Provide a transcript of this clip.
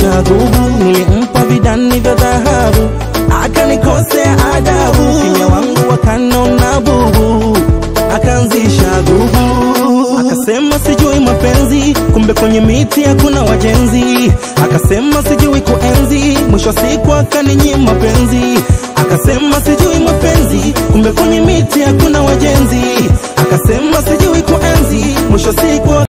akaanzisha gubu, nilimpa vidani vya dhahabu, akanikosea adabu, kimya wangu wakanona bubu, akaanzisha gubu, akasema sijui mapenzi, kumbe kwenye miti hakuna wajenzi, akasema sijui kuenzi, mwisho wa siku akaninyima penzi, akasema sijui mapenzi, kumbe kwenye miti hakuna wajenzi, akasema sijui kuenzi, mwisho wa siku